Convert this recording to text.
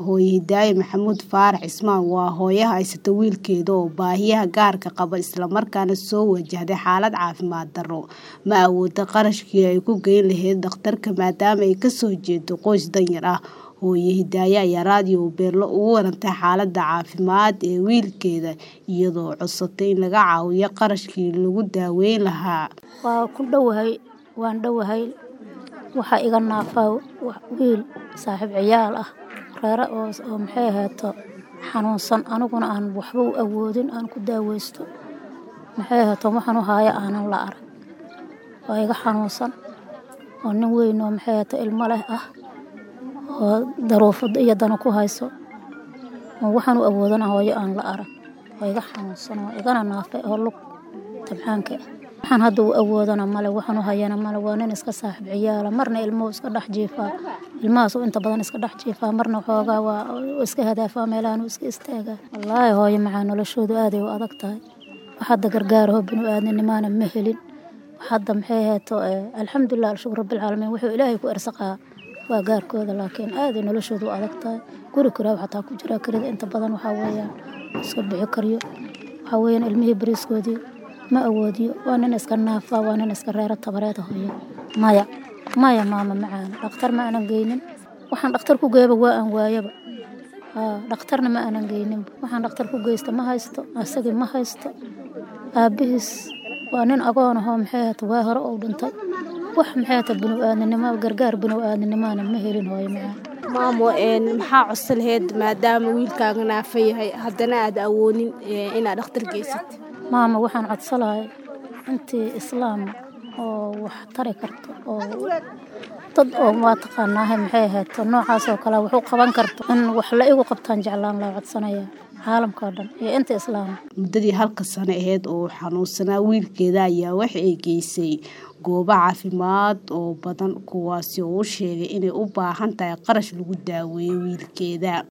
hooyo Hidaaye Maxamuud Faarax Cismaan waa hooyo haysata wiilkeeda oo baahiyaha gaarka qaba isla markaana soo wajahday xaalad caafimaad darro. Ma awoodo qarashkii ay ku geyn lahayd dhakhtarka maadaama ay ka soo jeedo qoys danyar ah. Hooyo Hidaaye ayaa raadiyo Beelo uga warantay xaaladda caafimaad ee wiilkeeda iyadoo codsatay in laga caawiyo qarashkii lagu daweyn lahaa. Waa ku dhowahay waan dhowahay waxaa iga naafaa wiil saaxiib ciyaal ah reere oo oo maxay ahaato xanuunsan aniguna aan waxba u awoodin aan ku daaweysto maxay ahaato waxaan u haayo aanan la arag waa iga xanuunsan oo nin weyn oo maxay ahaato ilmo leh ah oo daruufo iyo dano ku hayso oo waxaan u awoodana hooyo aan la arag waa iga xanuunsan oo igana naafay oo lug tabcaanka ah waxaan hadda u awoodana male waxaan u hayana male waa nin iska saaxiib ciyaala marna ilmuhu iska dhex jiifaa ilmahaas oo inta badan iska dhex jiifaa marna xoogaa waa iska hadaafaa meelahan uu iska istaagaa wallaahi hooyo macaa noloshoodu aaday u adag tahay wax hadda gargaaraho bini'aadinimaana ma helin wax hadda maxay ahaato alxamdulilah alshukr rabbilcaalamiin wuxuu ilaahay ku ersaqaa waa gaarkooda laakiin aaday noloshoodu u adag tahay guri kiraaw xataa ku jira kirida inta badan waxaa weeyaan iska bixi karyo waxaa weeyaan ilmihii bariiskoodii ma awoodiyo waa nin iska naafaa waa nin iska reero tabareed hooyo maya maya maama macaan dhakhtar ma aanan geynin waxaan dhakhtar ku geeyaba waa aan waayaba haa dhakhtarna ma aanan geynin waxaan dhakhtar ku geysta ma haysto asagii ma haysto aabihiis waa nin agoon ahoo maxay ahaato waa hore uu dhintay wax maxay ahaato bini'aadinimo gargaar bini'aadinimaana ma helin hooyo macaan maamo maxaa codsa lahayd maadaama wiilkaaga naafa yahay haddana aad awoonin inaad dhakhtar geysatid maama waxaan codsan lahay intii islaam oo wax tari karto oo dad oo waa taqaanaahay maxay ahaato noocaas oo kale wax u qaban karto in wax la igu qabtaan jeclaan laa codsanaya caalamka oo dhan iyo inta islaam muddadii halka sano ahayd oo xanuunsanaa wiilkeeda ayaa waxa ay geysay goobo caafimaad oo badan kuwaasi oo u sheegay inay u baahan tahay qarash lagu daaweeyo wiilkeeda